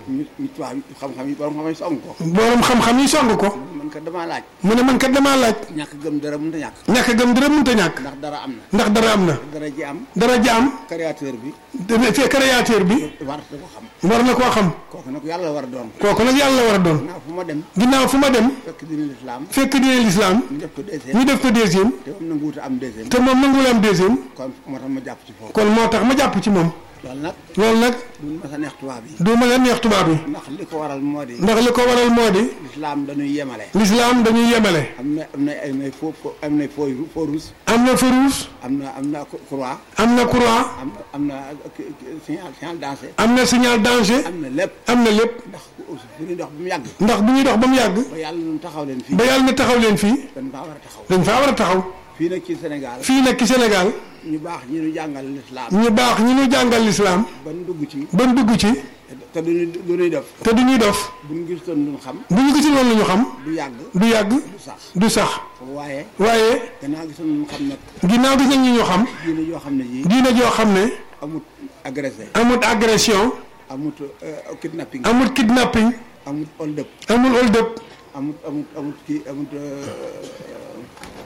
ñu ñu tubaab yi xam-xam yi borom xam yi song ko borom xam-xam yi song ko man kat damaa laaj mu ne man kat damaa laaj ñàkk gëm dara mënut a ñàkk ñàkk gëm dara mënta ñàkk ndax dara am na ndax dara am na dara ji am dara jaam créateur bi dana fee créateur bi war na ko xam war na koo xam kooku nag yàlla war a doon kooku nag yàlla war a doon naa fu ma dem ginnaaw fu ma dem fekk dina lislaam fekk diine lislaam ñu def ko deuxième ñu def ko deuxième te moom nanguwut a am deuxième te moom nanguwul am deuxième kon moo tax ma jàpp ci foofu kon moo tax ma jàpp ci moom loolu nag loolu nag duñ ma sa neex tubaab yi du ma leen neex tubaab yi ndax li ko waral moo di ndax li ko waral moo di lislaam dañuy yemale lislaam dañuy yemale am na am na ay nay fo fo- am na fo fo rouge am na farouche am na am na croix am na croix am na am na ki- ki- signal signal dansé am na signal danger am na lépp am na lépp ndax fu ñuy dox ba mu yàgg ndax bu ñuy dox ba mu yàgg ba yàlla ñun taxaw leen fii ba yàlla na taxaw leen fii dañ faa war a taxaw dañ faa war a taxaw fii nag ci Sénégal fii nag ci Sénégal ñu baax ñi ñu jàngal lislaam ñu baax ñi ñu jàngal lislaam ban dugg ci ba mu dugg ci te duñu du ñuy def te du ñuy dof buñ gistoon duñ xam bu ñu gisul woon lu ñu xam du yàgg du yàgg du sax du sax waaye waaye gannaaw gisoon duñ xam nag ginnaaw gis nañ ñi ñu xam diine yoo xam ne ji diina joo xam ne amut agressé amut agression amut euh, kidnapping amut kidnapping amut hold up amul hold up amut amut amut kii amut euh,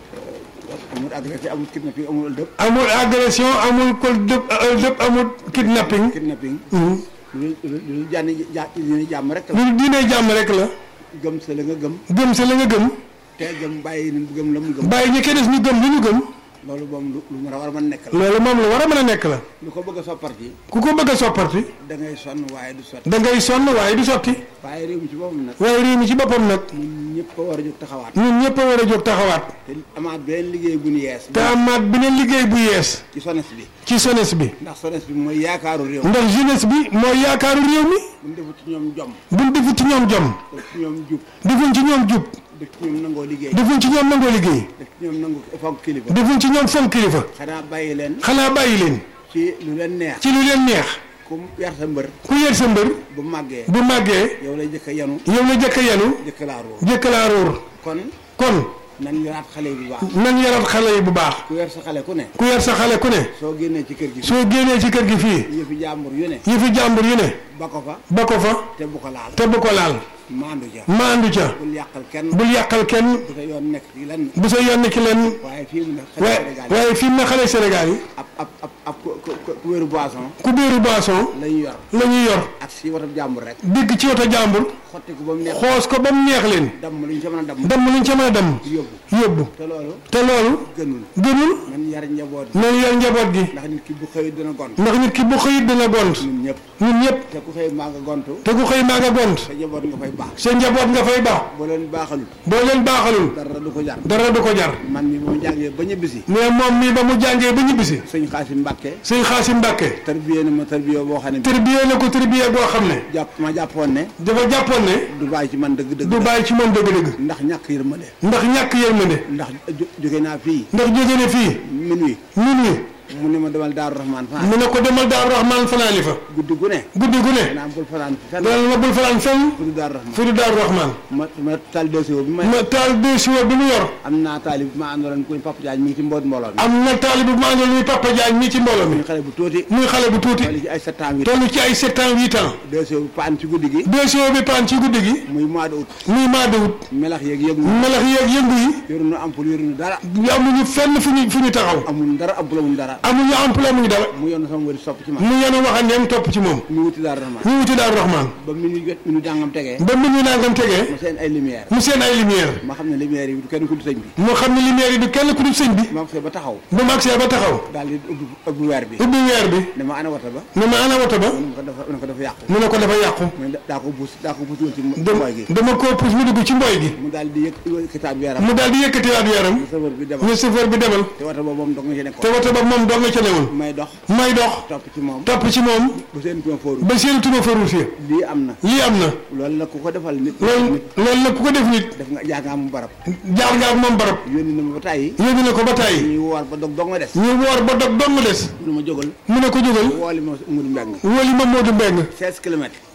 euh, amut agressé amut kidnapping amut hold up amul agression amul hold up hold up amul kidnapping kidnapping Mhm. lu lu lu jànni ja diine jàmm rek la lu diine jàmm rek la gëm sa la nga gëm gëm sa la nga gëm te gëm bàyyi ni gëm la mu gëm bàyyi ñi koy des ñu gëm li ñu gëm loolu moom lu lu mën a war a mën nekk la loolu moom lu war a mën a nekk la lu ko bëgg a sopparti ku ko bëgg a sopparti da ngay sonn waaye du sotti da ngay sonn waaye du sotti waaye réew mi ci boppam nag waaye réew mi ci boppam nag ñun ñëpp ko war a jóg taxawaat ñun ñëpp a war a jóg taxawaat te amaat beneen liggéey bu ñu yees te amaat beneen liggéey bu yees ci sones bi ci jeunesse bi ndax sones bi mooy yaakaaru réew ndax jeunesse bi mooy yaakaaru réew mi buñ defu ci ñoom jom buñ defu ci ñoom jom def ci ñoom jub defuñ ci ñoom jub def ci ñoom nangoo liggéey defuñ ci ñoom nangoo liggéey def ci ñoom nangu fonk kilifa defuñ ci ñoom fonk kilifa xanaa bàyyi leen xanaa bàyyi leen ci lu leen neex ci lu leen neex ku yar sa mbër ku yer sa mbër bu màggee bu màggee yow lay jëkk a yanu yow la jëkk a yenu jëkk laa róor jëkk laa róor kon kon nan yoraat xale yi bu baax nan yarat xale yi bu baax ku yar sa xale ku ne ku yer sa xale ku ne soo génnee ci kër gi soo génnee ci kër gi fii yëfi jàmbur yu ne yi fi jàmbur yu ne ba ko fa ba ko fa te bu ko laal te bu ko laal maandu ja maandu ca bul yàqal kenn bul yàqal kenn bu sa yoon nekk ci lenn bu sa yónni ki leen waaye fii mu ne xale waaye Sénégal yi waaye fi mu ne xale Sénégal yi ab ab ab ab ku ku ku wéru boisson ku biiru boisson la ñu yor la ñuy yor ak si watab jàmbur rek digg ci woto jàmbur xotti ko ba mu neex xoos ko ba mu neex leen damm lu ñu ca mën a damm dem luñ ca mën a dem yóbbu yóbbu te loolu te loolu gënul gënul man yar njaboot nañ yor njaboot gi ndax nit ki bu xëyut dina gont ndax nit ki bu xëyit dina gont ñun ñëpp ñun ñëpp te ku xëy maa nga gontu te ku xëy maa nga gont sa njaboot nga fay baax sa njaboot nga fay baax boo leen baaxalul boo leen baaxalul dara du ko jar dara du ko jar man mi moom jàngee ba ñibbisi mais moom mii ba mu jàngee ba ñibbisi sëñ Xaasim Mbàkke sëñ Xaasim Mbàkke tarbiyee na ma tarbiyee boo xam ne tërbiyee na ko tërbiyee boo xam ne jàpp ma jàppoon ne dafa jàppoon ne du bàyyi ci man dëgg dëgg du bàyyi ci moom dëgg-dëgg ndax ñàkk yërmande ndax ñàkk yërmande ndax jo- jóge naa fii ndax jóge ne fii minuit ñun ñi mu ne ma demal Daaru Rahmaan fanaan mu ne ko demal Daaru Rahmaan fanaani fa guddi gu ne guddi gu ne naa bul fanaan fi fenn dana la bul fanaan fenn fu du Daaru Rahmaan fi du Daaru Rahmaan ma ma taal dossier bi ma ma taal de siwo bi mu yor am naa taalib bi ma àndaloon kuñ Papa Diagne mi ngi ci mboot mbooloo mi am na taali bu maa ngi muy Papa Diagne nii ci mbooloo mi ñu xale bu tuuti muy xale bu tuuti wala ci ay sept ans huit toll ci ay sept ans huit ans dossier bi paan ci guddi gi de siwo bi paan ci guddi gi muy mois de août muy maa dawut melax yeeg yëg mu melax yeeg yëngu yi yoruñu ampul yoruñu dara amuñu fenn fu ñu fu ñu taxaw amuñu dara ampul amuñu dara amuñu emploi amuñu dara mu yoon sama wëri sopp ci man mu yenu waxandeem topp ci moom ñu wuti Daaru Rahmaan ñu wuti Daaru Rahmaan ba mi ñu jot mi ñu jàngam tegee ba mu ñu nangam tegee ma seen ay lumière mu seen ay lumière ma xam ne lumière yi du kenn ku du sëñ bi moo xam ne lumière yi du kenn ku dul sëñ bi ma ko ba taxaw ba mu agsee ba taxaw daal di ubbi ubbi weer bi ubbi weer bi ne ma ana wata ba ne ma ana woto ba mu ne ko dafa mu ne ko dafa yàqu mu ne ko dafa yàqu mu ne daa ko buus daa ko buus woon ci dem mooy gi dama koo pousse mu dugg ci mboy gi mu daal di yëkk kitaab weeram mu daal di yëkkatiwaat weeram safar bi demal ñu chauffeur bi demal te wata ba moom dog nga ci te nekkoon woto ba moom doo nga ca newoon may dox may dox topp ci moom topp ci moom bu seen tuma fóoru ba seen tuma fa ruusee lii am na lii am na loolu la ku ko defal nit loolu loolu nag ku ko def nit def nga jaar nga am barab jaar nga ak moom barab yónni na ma ba tàyyi yóbbu na ko ba tàyyi ñuy woor ba dog dog nga des ñu woor ba dog dong des lu ma jógal mu ne ko jógal wooli ma Moudou Mbeng wóoli ma Modou Mbeng 16 kilomètres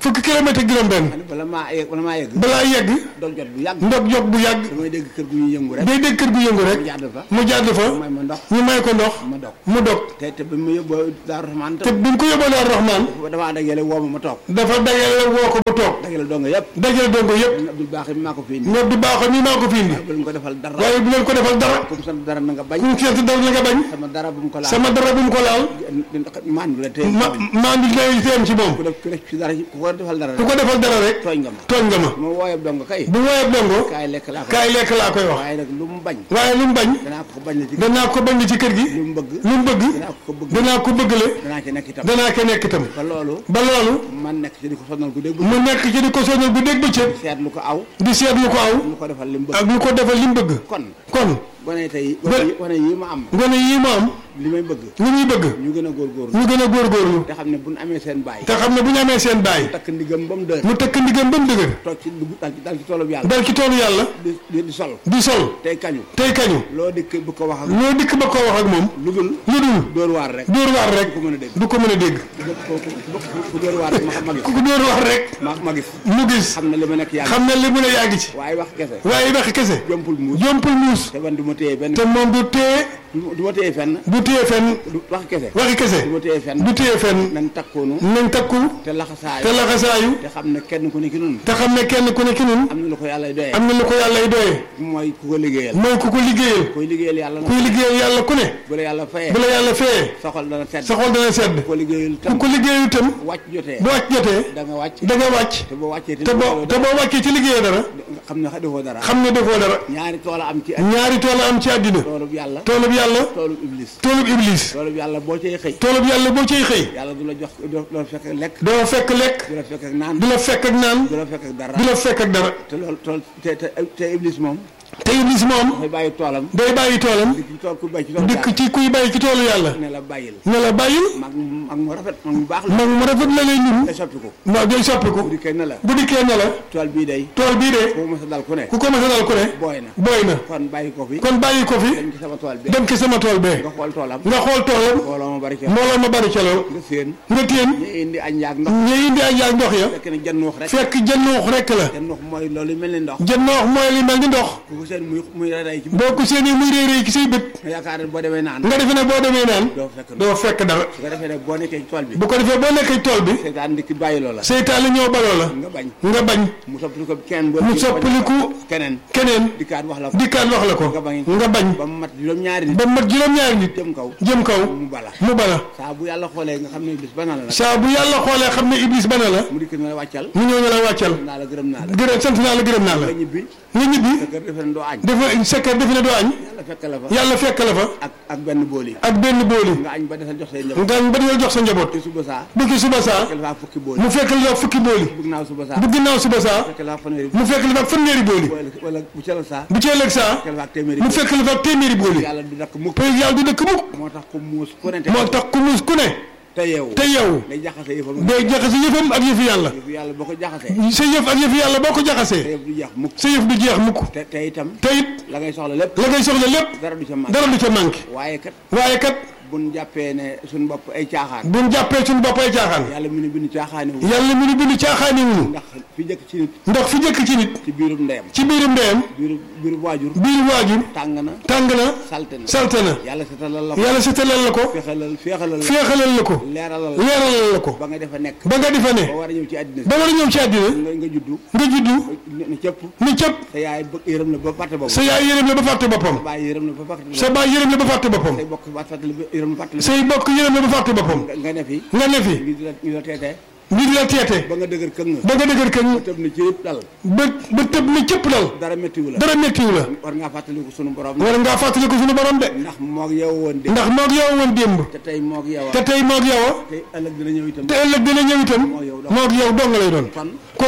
fukki kilomètre ak juróom-benn xam ne bala maa yegg bala maa yegg balaa yegg doon jot bu yàgg ndog jog bu yàgg damay dégg kër gu ñuy yëngu rek day dégg kër gu yëngu rek mu jàdd fa mu jàdd fa may ma ndox ñu may ko ndox ma dog mu dog te te ba mu yóbboo Daaru Rahmaan te bi ñu ko yóbboo Daaru Rahmaan damaa dajale woo ma ma toog dafa dajale woo ko mu toog dajale donga yëpp dajale dongo yëpp Abdul Baax maa ko fi indi ñoom du baaxoon nii maa ko fi indi bu leen ko defal dara waaye bu leen ko defal dara comme sant dara na nga bañ ku mu seet dara la nga bañ sama dara bu mu ko laal sama dara bu mu ko laal maan la tey ma maa ngi lay teem ci moom ku def ku def ci dara ku ko defal dara ku ko defal dara rek tooñ nga ma tooñ nga ma ma wooyee donga kay bu woowee dongo kaay lekk laa ko kaay lekk laa koy wax waaye nag lu mu bañ waaye lu mu bañ danaa ko bañ la ci danaa ko bañ ci kër gi lu mu bëgg lu mu bëgg danaa ko bëgg danaa ko bëggale danaa ci nekk itam danaa ko nekk itam ba loolu ba loolu man nekk ci di ko sonal gu dégg mu nekk ci di ko soñal bu dégg bëccëg seet lu ko aw di seet lu ko aw lu ko defal li mu bëgg ak lu ko defal li mu bëgg kon kon gone tey gone yi- gone yi ma am gone yii ma am li may bëgg li ñuy bëgg ñu gën a góorgóorlu ñu gën a góorgóorlu te xam ne bu ñu amee seen baay te xam ne bu ñu amee seen baay takk ndigam ba mu dër mu tëkk ndigam ba mu dëgër toog ci dugg dal ci dal ci toolub yàlla dal ci toolu yàlla di di di sol di sol tey kañu tey kañu loo dikk bu ko wax ak loo dikk ba koo wax ak moom lu dul lu dul dóor waar rek dóor waar rek ku mën a dégg du ko mën a dégg ku ku ku dóor waar rek ma xam ma gis ku ko dóor waar rek ma ma gis mu gis xam ne li ma nekk yàlla xam ne li mu ne yaa ngi ci waaye wax kese waaye wax kese jompul muus jompul muus te man du ma téye benn te moom du téye du ma téye fenn du téye fenn du wax kese waxi kese du ma téye fenn du téye fenn nañ takkoonu nañ takku te laxasaayu te laxasaayu te xam ne kenn ku ne ki nun te xam ne kenn ku ne ki nun am na lu ko yàlla doyee am na lu ko yàlla y doyee mooy ku ko liggéeyal mooy ku ko liggéeyal koy liggéeyal yàlla nag kuy liggéeyal yàlla ku ne bu la yàlla fayee bu la yàlla feyee sa xol dana sedd sa xol dana sedd ku ko liggéeyal ku tam ko liggéeyu itam wàcc jotee bu wàcc jotee da nga wàcc da nga wàcc te boo wàccee te boo te boo wàccee ci liggéey dara xam ne defoo dara xam ne defoo dara ñaari tool a am ci ñaari tool am ci àddina toolub yàlla toolub yàlla toolub iblis toolub iblis toolub yàlla boo cay xëy toolub yàlla boo ciy xëy yàlla du la jox doo la fekk ak lekk doo fekk lekk du la fekk ak naan du la fekk ak naan du la fekk ak dara du la fekk ak dara te loolu tool te te te iblis moom te iblis moom dafay bàyyi toolam day bàyyi toolam di ci tool ku bay ci tool dikk ci kuy bàyyi ci toolu yàlla ne la bàyyil ne la bàyyil mag mag mu rafet mag mu baax la mag mu rafet la lay ñun te soppi ko waaw day soppiku bu dikkee ne la bu dikkee ne la tool bii day tool bii de boo mos a dal ku ne ku ko mos a dal ku ne booy na booy na kon bàyyi ko fi kon bàyyi ko fi dem ci sama tool bi dem ci sama tool bee nga xool toolam nga xool toolam mbooloo ma bari ca mbooloo ma bari ca lool nga séen nga téen ñu indi añ yaag ndox ñi indi ay yaag ndox ya fekk ne jannuux rek fekk jënnoox rekk la jannuux mooy loolu mel ni ndox jënnoox mooy li mel ni ndox ku ko seen muy muy ray ci boo ko séenee muy réy réy ci say bët nga yaakaar ne boo demee naan nga defe ne boo demee naan doo fekk ndox doo fekk dara su ko defee ne boo nekkee ci tool bi bu ko defee boo nekkee tool bi seetaan ndikki bàyyi loola seytaane ñëw baloo la nga bañ nga bañ mu soppali ko kenn ba mu soppaliku keneen keneen dikkaat wax la ko dikkaat wax la ko nga bañ nga bañ ba mu mat juróom-ñaari nit ba mat juróom-ñaari nit jëm kaw jëm kaw mu bala mu bala saa bu yàlla xoolee nga xam ne bis bana la nag saa bu yàlla xoolee xam ne iblis bana la mu dikk na la wàccal mu ñëw ñu la wàccal naa la gërëm naa la gërëm sant naa la gërëm naa la nga ñibbi nga ñibbi sa kër defe ne doo añ dafa sekkee defe ne doo añ yàlla fekk la fa yàlla fekk la fa ak ak benn bool yi ak benn booli nga añ ba desal jox say njaboot nga ba dina jox sa njaboot te suba saa bu ki suba saa fekk la faa fukki bool mu fekk la fukki booli bëgg naa suba saa bu ginnaaw suba saa fekk la faa fanweeri mu fekk la fa fanweeri booli wala wala bu calal saa bu ci ëllëg saa fekk la faa téeméeri mu bool. fekk la fa téeméeri booli yàlla du dakk mukk te yàlla du dëkk mukk moo tax ko muus ku ne te moo tax ku muus ku ne te yeewu te yow day jaxase yëfam day jaxase yëfam ak yëfi yàlla yëfu yàlla boo ko jaxasee sa yëf ak yëfi yàlla boo ko te jaxasee yëf du jeex mukk sa yëf du jeex mukk te te itam te it la ngay soxla lépp la ngay soxla lépp dara du ca màgg dara du ca manqué waaye kat waaye kat buñ jàppee ne suñ bopp ay caaxaan buñ jàppee suñu bopp ay caaxaan yàlla mu ne bind caaxaane wu yàlla mi nu bind caaxaani wuñu ndax fi jëkk ci nit ndax fi jëkk ci nit ci biirum ndeyam ci biirum ndeyam biiru biiru waajur biir waajur tàng na tàng na salte na salte na yàlla setalal la ko yàlla setalal la ko fexalal féexalal la féexalal la ko leeralal la leeralal la ko ba nga defa nekk ba nga di fa ne ba war a ñëw ci àddina ba war a ñëw ci àddina nga nga juddu nga juddu ne cëpp ni cëpp sa yaay bëgg yërëm la ba fàtte boobu sa yaay yërëm la ba fàtte boppam baay yërëm la ba fàtte sa baay yërëm la ba fàtte boppam say bokk ba fàttali ba yërëm la fàttali say bokk yërëm la ba fàtte boppam nga nga ne fi nga ne fi ñu di la ñu la teetee nit la teete ba nga dëgër këng ba nga dëgër kañ tëb na ci yëpp dal ba ba tëb ni cëpp dal dara méttiwu la dara méttiwu la war ngaa fàttaliku sunu borom war ngaa fàttali ko suñu borom de ndax moog yow woon de ndax moog yow woon démb te tey moog yow te tey moog yow te ëllëg dina ñëw itam te ëllëg dina ñëw itam moog yow dong lay doon kon kon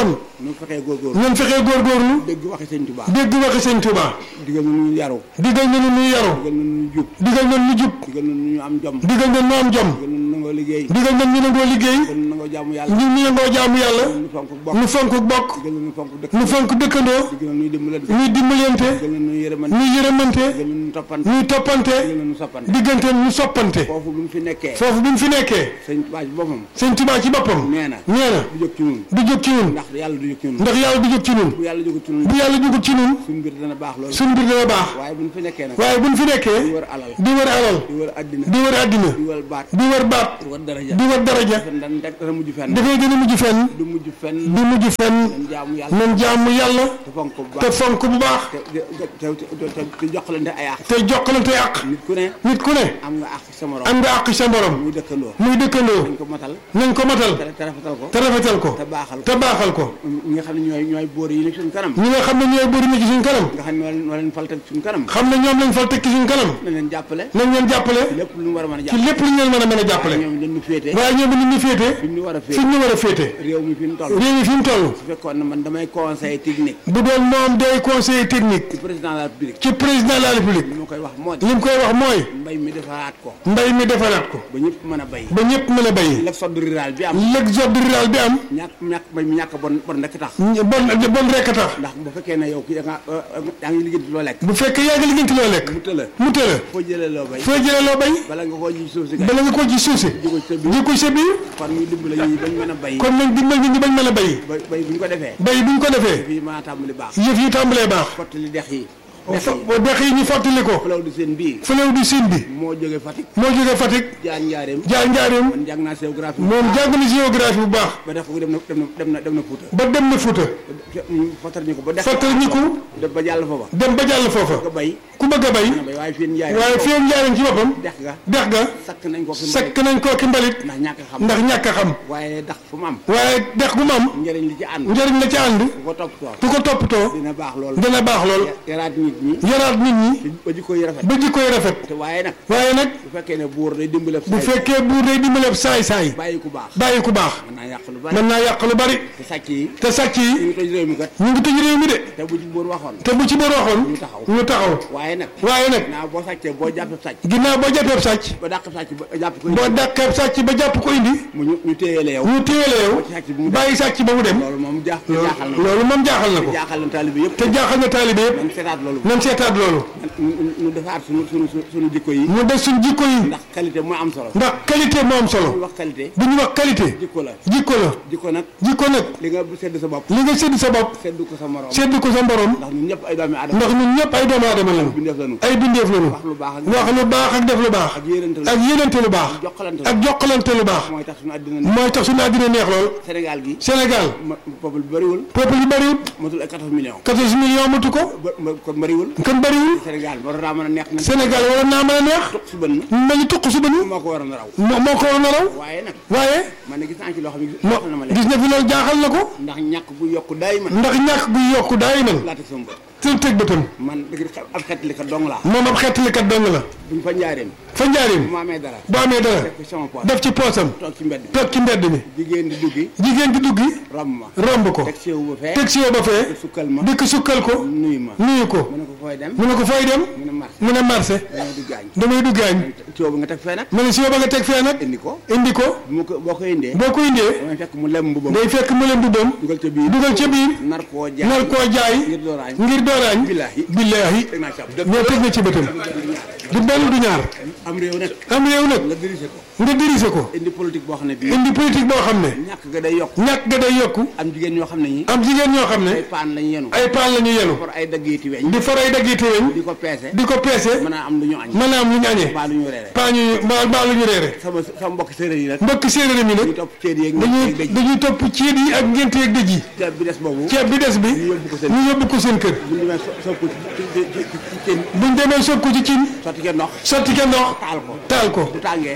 nu fexee góorgóorlu ñun fexee góorgóorlu dégg waxi sëñ Tuubaa dégg waxi sëñ Tuubaa digal na ñu yaru digal nañu ñuy yaru digal na ñu jub digal nañu ñu jub digal na ñu am jom digal nañu ñu am jom digal na ñu nangoo liggéey digal nañu ñu nangoo liggéey digal na nangoo jaamu yàlla ñu ñu nangoo jaamu yàlla ñu fonk bokk ñu fonk bokk digal na ñu fonk dëkk ñu fonk dëkkandoo digal na ñu dimbalante ñuy dimbalante digal na ñu yërëmante ñuy yërëmante digal na ñu toppante ñuy toppante digal na ñu soppante diggante ñu soppante foofu bu ñu fi nekkee foofu bi ñu fi nekkee sëñ Tuubaa ci boppam sëñ Tuubaa ci boppam nee na nee na du jóg ci ñun du jóg ci ñun ndax yàlla du jóg ci ñun ndax yàlla du jóg ci ñun bu yàlla jógut ci ñun bu yàlla jógut ci ñun suñu mbir dana baax loolu suñu mbir dana baax waaye bu ñu fi nekkee nag waaye bu ñu fi di nekkee wër alal di wër alal di wër addina di wër àddina di wër baat di wër baat di wër daraja di wër daraja fen dan rek dana mujj fenn dafay gën a mujj fenn du mujj fenn du mujj fenn dañ jaamu yàlla nan jaamu yàlla te fonk bu te baax fonk bu baax te te te te te joxalante ay àq te jokkalante àq nit ku ne nit ku ne am nga àq sa morom am nga àq sa borom muy dëkkandoo muy dëkkandoo dañ ko matal nañ ko matal te te rafetal ko te rafetal ko te baaxal ko te baaxal ko ñi nga xam ne ñooy ñooy boor yi nekk suñu kanam ñi nga xam ne ñooy bëri na ci suñ kanam nga xam ne ñoo leen ñoo leen fal teg suñu kanam xam ne ñoom lañ fal tekki suñ kanam nañ leen jàppale nañ leen jàppale lépp lu ñu war a mën a ci jàppale lépp lu ñu leen mën a mën a jàppale ñoom dañu féete waaye ñoom ni ñu féete fi ñu war a fi féete ñu war a féete réew mi fi ñu toll réew mi fi mu toll su fekkoon ne man damay conseil technique bu doon moom day conseiller technique ci président de la république ci président de la république li ma koy wax moo li mu koy wax mooy mbay mi defaraat ko mbay mi defaraat ko ba ñëpp mën a bay ba ñëpp mën a bay l'exode rural bi am l'exode rural bi am ñàkk ñàkk mbay mi ñàkk bon bon rek tax bon bon rekk tax ndax bu fekkee ne yow kii da nga yaa ngi liggéey loo lekk bu fekkee yaa ngi liggéey loo lekk mu tëla mu tëla foo jëlee loo bay foo jëlee loo bay bala nga koo ji suuf si kay bala nga ko ci suuf si ji ko sa biir ji ko sa biir kon ñu dimbale ñi bañ mën a bay kon nañ dimbal nit ñi bañ mën a bay bay bay bu ñu ko defee bay bu ñu ko defee fii mën a tàmbali baax yëf yi tàmbalee baax fottali dex yi dex yi fo dex yi ñu fàttali ko falaw di seen bii fëlew di siin bi moo jóge Fatick moo jógee Fatick jaar njaareem jaar njaareem man jàng naa géographie moom jàng na géographie bu baax ba dex ko dem na dem na dem na dem na Fuuta ba dem na Fuuta fottal ñu ko ba dex fàttali ñu ko def ba jàll foofa dem ba jàll foofa nga bay ku bëgg a bay nga bay waaye fii njaareem waaye fii njaareem ci boppam dex ga dex ga sakk nañ ko fi sakk nañ koo ki mbalit ndax ñàkk xam ndax ñàkk a xam waaye dax fu mu am waaye dex gu mu am njëriñ li ci ànd njëriñ la ci ànd ku ko toppatoo ku ko toppatoo dina baax lool dina baax lool yaraat nit ñi yaraat nit ñi ba jikko yi rafet ba jikkoy rafet te waaye nag waaye nag bu fekkee ne buur day dimbale bu fekkee buur day dimbaleeb saay-saay bàyyi ku baax bàyyi ku baax mën naa yàq lu bari mën naa yàq lu bari te sàcc yi te sàcc ñu yi ngi toj réew mi kat ñu ngi tëj réew mi de te bu ci buur waxoon te bu ci boor waxoon ñu taxaw ñu taxaw waaye nag waaye nag naa boo sàccee boo jàppee sàcc ginnaaw boo jàppeeb sàcc ba dàq sàcc ba jàpp ko boo dàqeeb sàcc ba jàpp ko indi mu ñu ñu téyeele yow ñu téyele yow sàcc bi mu dem bàyyi sàcc ba mu dem loolu moom jaax jaaxal na loolu moom jaaxal na ko jaaxal na taalibe yëpp te jaaxal na taalibe yëpp man seetaat loolu nan seetaat loolu ñu ñu defaat suñu suñu suñu jikko yi mu des suñ jikko yi ndax qualité moo am solo ndax qualité moo am ñu solo wax qualité bu ñu wax qualité jikko la jikko la jikko nag jikko nag li nga sedd sa bopp li nga sédd sa bopp sedd ko sa morom sédd ko sa mborom ndax ñun ñëpp ay doomi aadama ndax ñun ñëpp ay doomu aadama lañu bi def lañu ay bindeef lañu wax lu baax ak wax lu baax ak def lu baax ak yéenante la ak yéenante lu baax jokkalante la ak jokkalante lu baax mooy tax suñu àddina ne mooy tax suñu àddina neex lool Sénégal gi Sénégal ma peuple bi bëriwul peuple yi bëriwul matul ay 14 millions 14 millions matu ko ba ma kon bëriwul kon bëriwul Sénégal war naa mën a neex na Sénégal war naa mën a neex su bën nañu tuq su bañu moo ko waroon a raw moo moo ko war a raw waaye nag waaye man ne gis naa ci loo xam ne moo jaaxal na ma leen gis na fi loolu jaaxal na ko ndax ñàkk bu yokk daay man ndax ñàkk gu yokku daay man laa teg sama bët te teg bëtam man dëgg ab xeetli ka dong laa moom ab xettalikat dong la buñ fa njaareem fa njaarim bu ma amee dara bu amee dara def ko sama poos def ci poosam toog ci mbedd bi toog ci mbedd mi jigéen di duggi jigéen di duggi romb ma romb ko teg séewu ba fee teg si yow ba fee sukkal ma dikk sukkal ko nuyu ma nuyu ko mu ne ko fooy dem mu ne ko fooy dem mu ne marché mu ne marché dañoo di gaañ damay duggaañ tuyoo bi nga teg fee nag mu ne si yow ba nga teg fee nag indi ko indi ko bu ma ko boo ko indee boo ko indee damay fekk mu lem mbubam day fekk mu leen dubboom dugal ca biir dugal ca biir nar koo jaay nar koo jaay ngir dooraañ ngir dooraañ billaahi billaahi teg naa ci ab ñoo teg na ci bëtam du benn du ñaar am réew nag am réew nag nga dirigé ko nga diriger ko indi politique boo xam ne bii indi politique boo xam ne ñàkk ga day yokk ñàkk ga day yokku am jigéen ñoo xam ne ñi am jigéen ñoo xam ay ne paan lañu yenu ay paan la ñu yenu for ay daggeeti weñ di faray daggiti weñ di ko peese di ko peese mën a am lu ñu añ mën a am lu ñu añee baa lu ñu reere paa ñu mbaa mbaa lu ñu reere sama sama mbokk séeréer yi nag mbokk séeréer mi ñu nag topp ceet yeeg dañuy ñeeg dëj dañuy topp ceeb yi ak ngénte yeeg dëj yi ceeb bi des boobu ceeb bi des bi ñu yóbbu ko seen ñu yóbbu ko seen kër bu ñu demee so- sopp ci ci ci ci ci cin buñ demee soog ko ci cin sotti ke ndox sotti ke ndox taal ko taal ko bu tàngee bu tàngee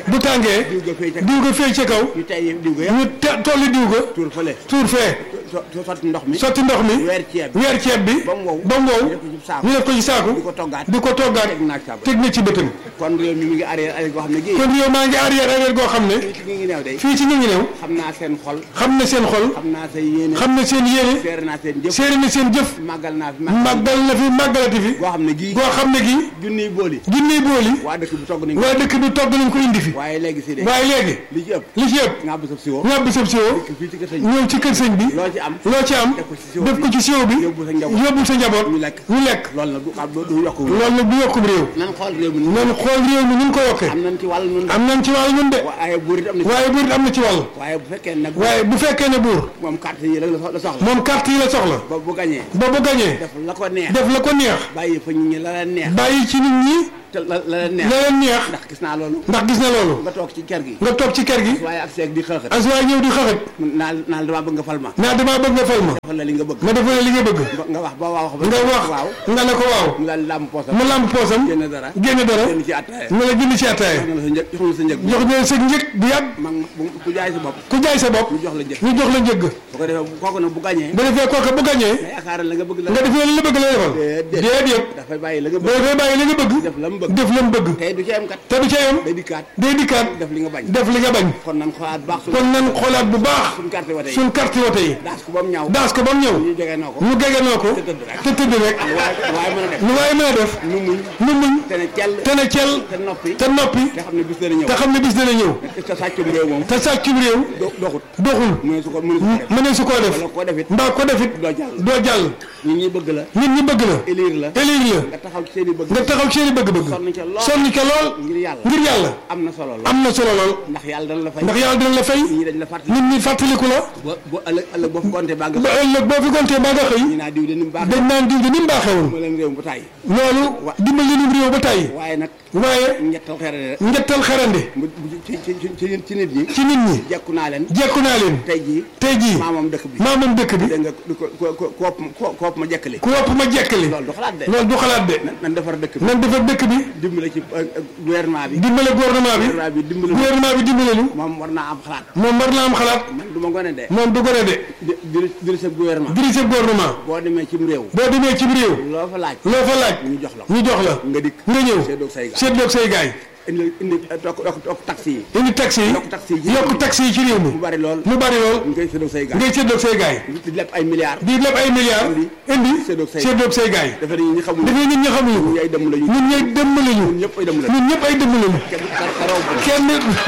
diw tegee ga fay ca diw ga feey ca kaw ñu tey diw ga yëpp ñu te tolli diw ga tuur fële tuur fee so- so- sotti ndox mi sotti ndox mi weer ceeb bi weer ceeb bi ba mu wow ba mu wow ñu def ko ci saako ñu def ko ci saaku di ko toggaat di ko toggaat teg naag saabu teg na ci bëtam kon réew mi mi ngi arrière arrière goo xam ne gii kon yow maa ngi arrière arrière goo xam ne fii ci ngi neew day fii ci ñu ngi new xam naa seen xol xam na seen xol xam naa say yéene xam na seen yéene seere naa seen jëf seere na seen jëf màggal naa fi màggal màggal na fi màggalati fi goo xam ne gii goo xam ne gii junniy booli junniy booli waa dëkk bi togg nañ ko waa dëkk bi togg nañ ko indi fi waaye léegi si de waaye léegi li ci ëpp li ci ëpp nga bu sab siwo ñàbb sab siwo fii ci kër sëñ ñëw ci kër sëñ bi loo ci am loo ci am def ko ci siwo def ko ci siwo bi yóbbu sa njaboot yóbbul sa njaboot ñu lekk ñu lekk loolu nag du xam du yokk loolu nag du yokkum réew nan xool réew mi nan xool réew mi nun ko yokkee am nañ ci wàll nun am nañ ci wàll ñun de waaye buur it am na ci waaye buur am na ci wàll waaye bu fekkee nag waaye bu fekkee ne buur moom carte yi rek la so- la soxla moom carte yi la soxla ba bu gañee ba bu gañee def la ko neex def la ko neex bàyyi fa nit ñi la leen neex bàyyi ci nit ñi te la la leen neex la leen neex ndax gis naa loolu ndax gis na loolu nga toog ci kër gi nga toog ci kër gi waaye ak seeg di xëxët as waaye ñëw di xaxat naa naa damaa bëgg nga fal ma naa damaa bëgg nga fal ma defal la li nga bëgg nga defal li nga bëgg nga wax ba wax ba nga wax waaw nga ne ko waaw mu daal làmb poosam mu lamb poosam génn dara génne dara génn ci attaaya nga la jënd ci attaaye jox na la sa njëg jox na la sa njëg jox leen sa njëg bu yàgg man bu- ku jaay sa bopp ku jaay sa bopp ñu jox la njëg ñu jox la njëgg bu ko defee kooku nag bu gañee bu defee kooka bu gañee nga yaakaar la nga bëgg la nga defee li la bëgg lay defal déedéet déedéet dafay bàyyi la nga bëgg boo dafay bàyyi li nga bëgg def la mu bëgg def la mu bëgg tey du ci am kat te du ca yam day dikkaat day dikkaat def li nga bañ def li nga bañ kon nan xoolaat baax suñu kon nan xoolaat bu baax suñu carte wote yi suñ carte wote yi daas ko ba mu ñaaw daas ko ba mu ñëw ñu jógee noo ko ñu gegenoo ko te tëdd rek te tëdd rek waaye waaye mën a def lu waaye mën a def nu muñ nu muñ te ne cell te ne cel te noppi te noppi te xam ne bis dana ñëw te xam ne bis dana ñëw te sàccum réew moom te sàccum réew do- doxut doxul mu ne su ko mu ne su ko def mënee su koo def wala koo defit mbaa ko defit doo jàll doo jàll nit ñi bëgg la nit ñi bëgg la élire la élire la nga taxaw ci seen i bëgg nga taxaw ci seeni bëgg-bëgg sonn ca lool sonn ca lool ngir yàlla ngir yàlla am na solo lool am na solo lool ndax yàlla dana la fay ndax yàlla dina la fay nit ñi dañ la fàttali nit ñi fàttaliku la ba ba ëllëg ëllëg boo fi compté baa nga ba ëllëg boo fi gontee baa nga xëy ñu naa diw de ni mu baax dañ naan diw di ni mu baaxewoon ma leen réew bu tàyyi loolu dimbali lim réew ba tàyyi waaye nag waaye ñettal xere rek njëttal xarande mu ci ci ci ci ci nit ñi ci nit ñi jekku naa leen jekku naa leen tey jii tey jii maamam dëkk bi maa moom dëkk bi dégg nga ko ko ko koop ko koop ma jekkali ku wopp ma jekkali loolu du xalaat de loolu du xalaat de nan nan defar dëkk bi nan defar dëkk bi dimbale ci euh, euh, gouvernement bi dimbale gouvernement bi gouvernement bi dimbale gouvernement bi dimbale ñu moom war naa am xalaat moom war na am xalaat man du ma gone de moom du gone de di di diri sa gouvernement dirige gouvernement boo demee cim réew boo demee ci réew loo fa laaj loo fa laaj ñu jox la ko ñu jox la nga dikk nga ñëw seedoog say gaay seetloog say gaay indi indi tokk tokk tokk taxi yi indi taxi yi yokk taxi yi ci yokk taxi yi ci réew mi mu bari lool mu bari lool ngay seedoog say gaay ngay seetloog say gaay di lépp ay milliards di leb ay milliards indi seetloog say seetloog say gaay dafa ne ñi xamul dafay nit ñi xamuñu ko ñi ay dem lañu ñun ñooy dëmm lañu ñun ñëpp ay dem lañu ñun ñëpp ay dëmm lañu kenn ka raw bu kenn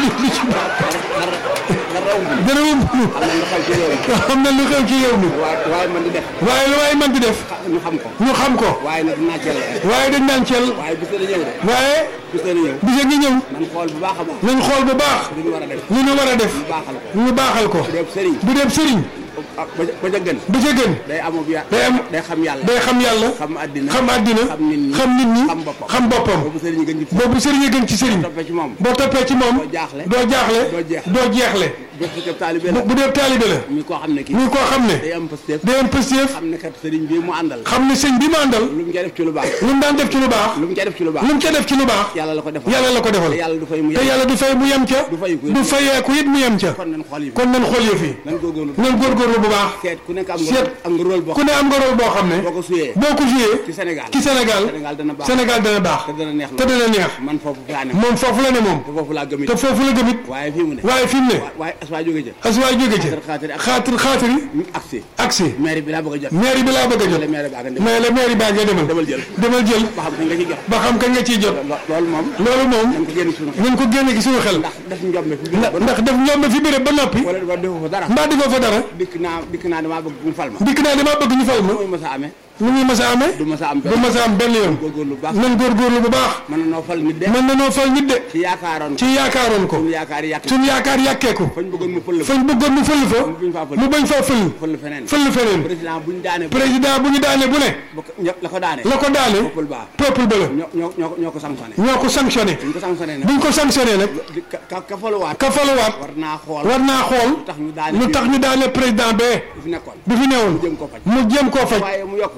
ka raw bu dara wum am na lu xew ci réew mi xam na lu xew ci réew mi waaye waaye man di def waaye lu waaye man di def ñu xam ko ñu xam ko waaye nag dinaa ceel waaye dañ naan cel waaye bis dana ñëw de waaye bis dana ñëw bisa ngi ñëw man xool bu baax a baax nañ xool bu baax li ñu war a def li ñu war a def ñu baaxal ko ñu baaxal ko def sëriñ bu dem sëriñ ah ba ca ba ca gën ba ca gën day amub ya day am day xam yàlla day xam yàlla xam àddina xam àddina xam nit ñi xam nit ñi xam boppam xam boppam boobu sëriñ gën ci boobu sëriñ a gën ci sëriñ toppee ci moom boo toppee ci moom doo jaaxle doo jaaxle doo jeex doo jeexle bu fekkee taalibe bu la bu dee taalibe la mi koo xam ne kii muy koo xam ne day am pastéef day am pëstéef xam ne kat sëriñ bi mu àndal xam ne sëñ bi mu àndal lu mu ca def ci lu baax lu mu daan def ci lu baax lu mu ca def ci lu baax lu mu ca def ci lu baax yàlla la ko defal yàlla la ko defal te yàlla du fay mu te yem yàlla du fay mu yem ca du fayu ko du fayeeku it mu yem ca kon nañ xool yi kon nañ xool yëf yi nan góorgóorlu nañ góorgóorlu bu baax seet ku nekk am nga seet am nga rôle boo ku ne am nga rôle boo xam ne boo ko suyee boo ko joué ci Sénégal ci Sénégal Sénégal dana baax Sénégal dana baax te dana neex te lool dana neex man foofu faa ne moom foofu la ne moom te foofu laa gëm it te foofu la gëmit waaye fii mu ne waaye fi mu ne waaye aswaa jóge jë asuwaay jóge ci xaatir ak xaatir xaatiri ñu agsi agsi maire bi laa bëgg a jot mairie bi laa bëgg a jot le maire bi ak ndem mais la mairie baa ngay demal demal jël demal jël ba xam kañ nga ci jot ba xam kañ nga ciy jot lo- loolu moom loolu moom dañ ko génn suñu xel nañ ko génne ci suñu xel ndax def njombe fi biir ndax ba ndax def ñoom fi béréb ba noppi wala ba defu fa dara mbaa defoo fa dara dikk naa dikk naa damaa bëgg mu fal ma dikk naa damaa bëgg ñu fal ma mooy ma sa amee nu muy mës a amee du ma sa am du benn mës a am benn yoon góorgóorlu bu baax nan góorgóorlu bu baax mën na noo fal nit de mën na noo fal nit de ci yaakaaroon ci yaakaaroon ko suñu yaakaar yàq suñu yaakaar yàkkeeku fañ bëggoon mu fël fañ bëggoon mu fël fa buñ faa fël mu bañ faa fël fël feneen fël feneen président buñ daane président bu ñu daane bu ne ba ko- ña- la ko daane la ko daane peuple baa peuple ba la ñoo ñoo ñoo ñoo ko sanctionné ñoo ko sanctionné buñ ko sanctionné nag buñ ko sanctionné nag di- ka ka ka faluwaat ka faluwaat war naa xool war naa xool lu tax ñu daane lu tax ñu daane président bee fi nekkoon bi fi newoon jëm ko faj mu jéem koo faj waaye mu yokku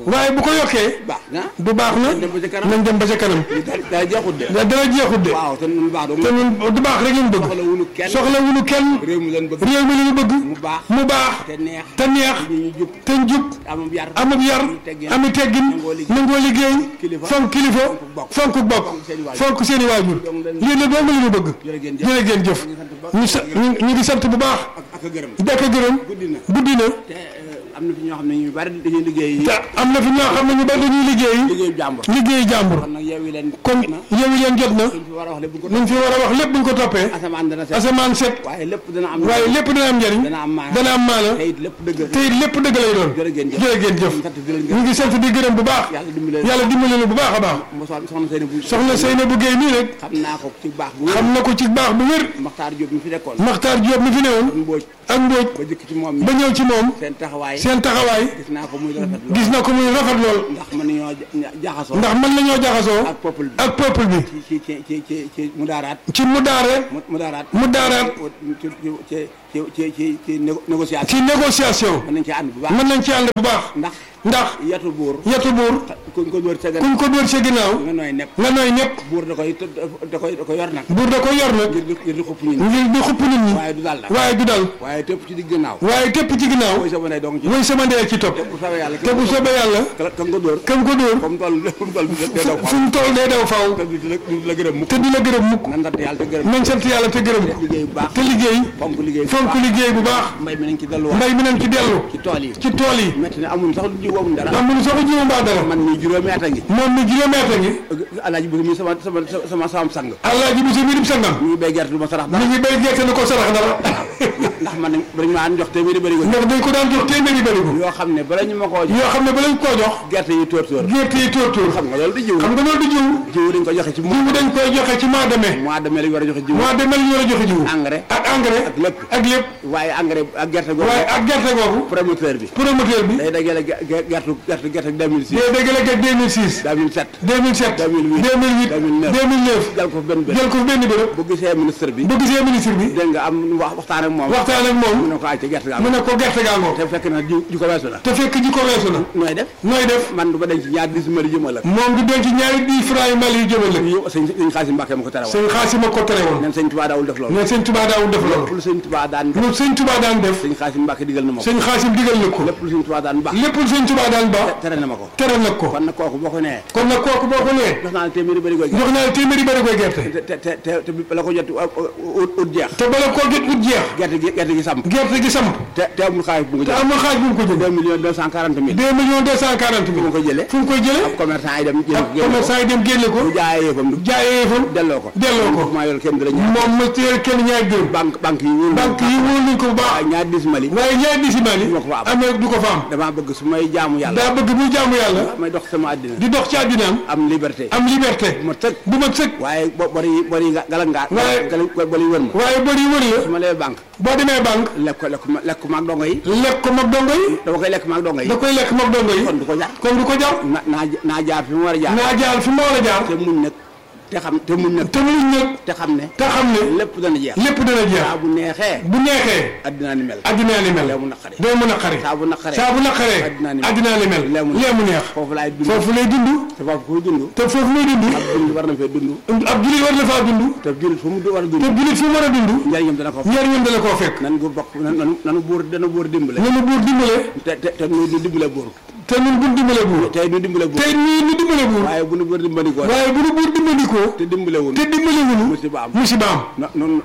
waaye bu ko yokkee baax na du baax na dem ba ca kanam. nañ dem ba ca kanam daa daa jeexut de da dara jeexut de waaw te nun baax dong te ñun du baax rek ñu bëgg soxla wunu kenn soxla wuñu kenn réew mi leen bëgg réew mi li ñu bëgg mu baax mu baax te neex te neex ñu ñu jub te njub amam yar amub yar teggin ami teggin nangoo liggéey. nangoo liggéey Kilifa. fonk kilifa bokk. fonk bokk Fonk seeni waajur. fonk seeni waajur Donc leen- lii la doomu li ñu bëgg jërë ngeen jëf. jërë ngeen jëf ñu sa ñu ñu ngi sant bu baax ak ak a gërëm dekk gërëm guddi na guddi na te euh, am na fi ñoo xam ne ñu bari dañuy liggéey te am na fi ñoo xam ne ñu bari dañuy liggéey liggéeyu jàmbur liggéey jàmbur kon nag yow yi leen kon na yewu leen jot na luñ fi war a wax lépp bu ko luñ fi war a wax lépp buñ ko toppee asamaan dana set asamaan set waaye lépp dana am waaye lépp dana am njariñ dana am maana dana am maana te it lépp dëgg te it lépp dëgg lay doon jërë ngeen jëf jërë ngeen jëf sant di leen ñu gërëm ngi sant di gërëm bu baax yàlla dimbali leen yàlla dimbali na bu baax a baax mo soxna Seyni bu soxna Seynabou Guèye nii rek xam naa ko ci baax bu xam na ko ci baax bu wér Maxtaar Diop mi fi nekkoon Maxtaar Diop mi fi newoon Mbóoj ak Mbóoj ba jëkk ci moom mi ba ñëw ci moom seen taxawaay seen taxawaay gis naa ko muy rafet lool gis na ko muy rafet lool ndax mën nañoo ja- jaxasoo ndax mën nañoo jaxasoo ak peuple bi ak peuple bi ci ci ci ci ci ci mu daaraat ci mu daare mu mu daaraat mu daaraat ci ci ci ci ci ci négo- négociation ci négociation mën nañ ci ànd bu baax mën nañ ci ànd bu baax ndax ndax yatu buur yetu buur kuñ ko dóor sa gan kuñ ko dóor sa ginnaaw nga nooy nepp nga nooy ñëpp buur da koy da koy da koy yor nag buur da ko yor nag ngir di ngir di xupp ñun ngir di xupp nit ñi waaye du dal la waaye du dal waaye tëpp ci digg gannaaw waaye tépp ci ginnaaw mooy sama ndey dong ci mooy sama ndey ci topp bu sawee yàlla te bu soobee yàlla ka ka nga dóor kam ko dóor comme toll comme toll bi day daw fu mu toll day daw faw te du la du la gërëm mukk te du la gërëm mukk nan sant yàlla te gërëm nañ sant yàlla te gërëm ko liggéey bu baax te liggéey fonk liggéey bu fonk baax liggéey bu baax mbay mi nañ ci delluwaat mbay mi nañ ci dellu ci tool yi ci tool yi metti na amul sax lu jiw amul dara am nu soo ko jiwu mbaa dara man mii juróomi at a ngi moom mi juróomeet a ngi alaaji bu mi sama sama sama sama sang allah ji bi si biirum sangam ñu ngi béy gerte du ma sarax mi dara ngi béy gerte ni ko sarax dara ndax man dañ maa jox téeméeri bëri ko ndax dañ ko daan jox téeméeri bërigo yoo xam ne bala ñu ma koo jox yoo xam ne ba lañ koo jox gerte yi tóor tóor gerte yi tóor tóor xam nga loolu di jiw xam nga loolu du jiwu jiw dañ ko joxe ci mois jiwu dañ koy joxe ci mois de mai mois de mai lañ war a joxe jiw mois de mai la ñu war a joxe jiwu engrais ak engrais ak lépp ak lépp waaye engrais ak gerte googu waaye ak gerte googu promoteur bi promoteur bi day dajale ge- ge- gerte gerte gerte 2006 day dégg la geg 2006 2007 2007 2008 2008 2009 jal ko fi benn bés jël ko fi benn bërëb bu gisee ministre bi bu gisee ministre bi dégg nga am wax waxtaan ak moom waxtaan ak mu moom ne ko ay ca gerte gaa mu ne ko gerte gaa ngoo te fekk na ji ji ko weesu la te fekk ji ko weesu na nooy def nooy def man du ma denc ñaar dis mari jëmal ak moom du denc ñaari dix francs yu mel yu jëmal la yow sëñ sëñ Xaasim Mbàkke ma ko tere woon sëñ Xaasima ko tere woon nen sëñ Tuubaa daawul def loolu mais sëñ Tuubaa daawul def lépp loolu lu sëñ Tuubaa daan def lu sëñ Tuubaa daan def sëñ Xaasim Mbàkke digal na ma ko sëñ Xaasim digal na ko lépp lu sëñ Tuubaa daan baax lépp lu sëñ Tuubaa daan ba tere na ma ko tere nag ko kon nag kooku boo ko nee kon nag kooku boo ko nee jox naa la téeméeri bëri koy jox naa la téeméeri bëri koy gerte te te te te te bi la ko jot ut ut jeex te bala koo jot ut jeex gerte gi gerte gi samp gerte gi samp te te amul xaalis bu mu ko te jël amul xaaj bu mu ko jënd deux millions deux cent quarante mille deux millions deux cent quarante bu mille ma ko jëlee fu mu koy jëlee ab commerçant yi dem jël ak commerçant yi dem génne ko bu jaayee yëfam du jaayee fa delloo ko delloo ko maa yor kenn dara ñaar moom ma téye kenn ñaari dërëm banque banque yi wóolu banque yi wóor nañ ko bu baax waaye ñaar dis mali waaye ñaari décimal yi du ma ko fa am. amee du ko fa am damaa bëgg su may jaamu yàlla daa bëgg muy jaamu yàlla may dox sama àddina di dox ci àddinaam am liberté am liberté bu ma tëg bu ma sëkk waaye bo bari yi bari yi gala ngaa Waaye- gala bari yi wër ma waaye bëri wër su la ma lee banque boo demee banque lekk ko lekk ko lekk ko maag dongo yi lekk ko mag dongo yi dama koy lekk maag dongo yi da koy lekk mag dongo yi kon du ko jar kon du ko jar na naa naa jaar fi mu war a jaar naa jaar fi ma war a jaar te muñ nag te xam te muñ nag te muñ nag te xam ne te xam ne lépp dana jeex lépp dana jeex saa bu neexee bu neexee addinaa ni mel addinaa li mel lee mu naqari day mun a xare saa bu naqaree saa bu naqaree addinaa ni mel addinaa li mel lee mu lee mu neex foofu laay dund foofu lay dund te foofu kuy dund te foofu muy dund dund war na fee dund ab jullit war na faa dund te jullit fu mu war a te dund jullit fu mu war a dund njëriñam dana ko fa njëriñam dana koo fekk nan gu bokk nan nanu nanu buur dana buur dimbale nanu buur dimbale te te te nu nu dimbale buur te nun buur dimbale buur tey nu dimbale buur tey nii nu dimbale buur waaye bu nu buur dimbalikoo waaye bu nu buur dimbandikoo te dimbale wun te dimbale wunu musiba am musiba am no non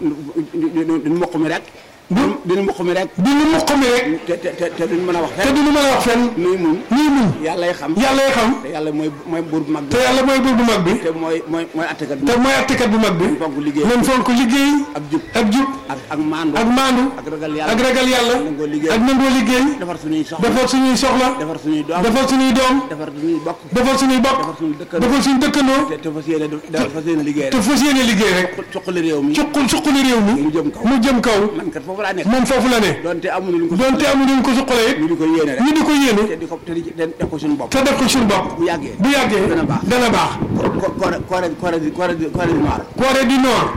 duñ mokk mi rek duñ mokk mi rek di nu mokk mi rek te te te te duñ mën a wax te fenn du nu mën a wax fenn nuy muñ nii mun yàllay xam yàlla yi xam te yàlla mooy mooy buur bu mag bi te yàlla mooy buur bu mag bi te mooy mooy mooy attekat bi te mooy attekat bu mag bi fonk liggéey nan fonk liggéey ak jub ak jub ak ak maandu ak maandu ak ragal yàlla ak ragal yàlla nangoo liggéey ak nangoo liggéey defar suñuy soxla defar suñuy soxla defar suñuy doom defar suñuy doom defar suñuy bokk defar suñuy bokk defar suñuy dëkkandoo defar suñu dëkkandoo te te fas yéene def fas yéene liggéey te rek fas yéene liggéey rek suqali réew mi suqul suqali réew mi mu jëm kaw mu jëm kaw man kat foofu laa nekk moom foofu la ne donte amuñu luñ ko donte amuñu ñu ko suqalee it ñu di ko yéene rek ñu di ko yéene te di ko te di te def ko suñu bopp te def ko suñu bopp bu yàggee bu yàggee dana baax. dana baax ko Corée Corée Corée Corée du Corée du Nord Corée du Nord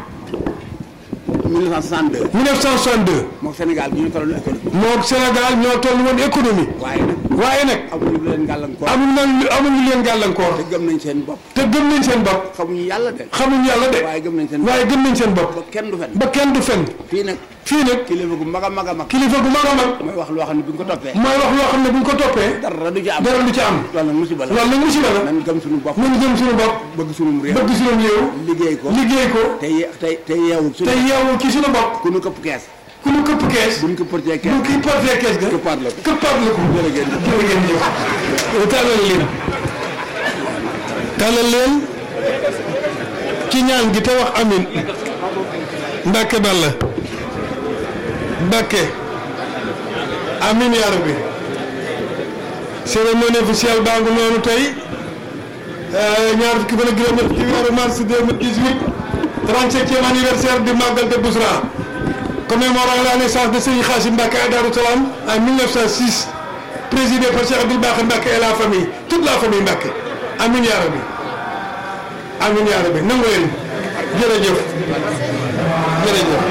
1962 1962 moom Sénégal gi ñu tolloon économie moo Sénégal ñoo toll woon économie waaye nag waaye nag amuñu lu leen gàllankoor amul na amul lu leen gàllankoor te gëm nañ seen bopp te gëm nañ seen bopp xamuñu yàlla de xamuñ yàlla de waaye gëm nañ seen bopp waaye gëm nañ seen bopp ba kenn du fen ba kenn du fen fii nag fii nag kilifa gu mag a mag a mag kilifa gu mag a mag mooy wax loo xam ne bi nga ko toppee mooy wax loo xam ne bu ñu ko toppee dara du ci am dara lu ci am loolu nag musiba la loolu nag musiba la nan gëm suñu bopp nañ gëm suñu bopp bëgg suñu réew bëgg suñu réew liggéey ko liggéey ko te ye- te te yeewu te suñu yeewu ci suñu bopp ku nu këpp kees ku ñu këpp kees buñ ko portee kees bu kii porté kees ga këppaat la ko këppaat la ko jërëjëf jërë ngeen jëf tàllal leen tàllal leen ci ñaan gi te wax amin Mbàkke Balla Mbàkke amin yaa rabbi cérémonie officielle baa ngi noonu tey ñaar fukki fan ak juróom-ñett ci weeru mars 2018 37e anniversaire du Magal de Bousra commémorant la naissance de Serigne Khassim Mbacké à Darou Salam en 1906 présidé par Cheikh Abdoul Bakr Mbacké et la famille toute la famille Mbacké amin yaa rabbi amin yaa rabbi nangu leen jërëjëf jërëjëf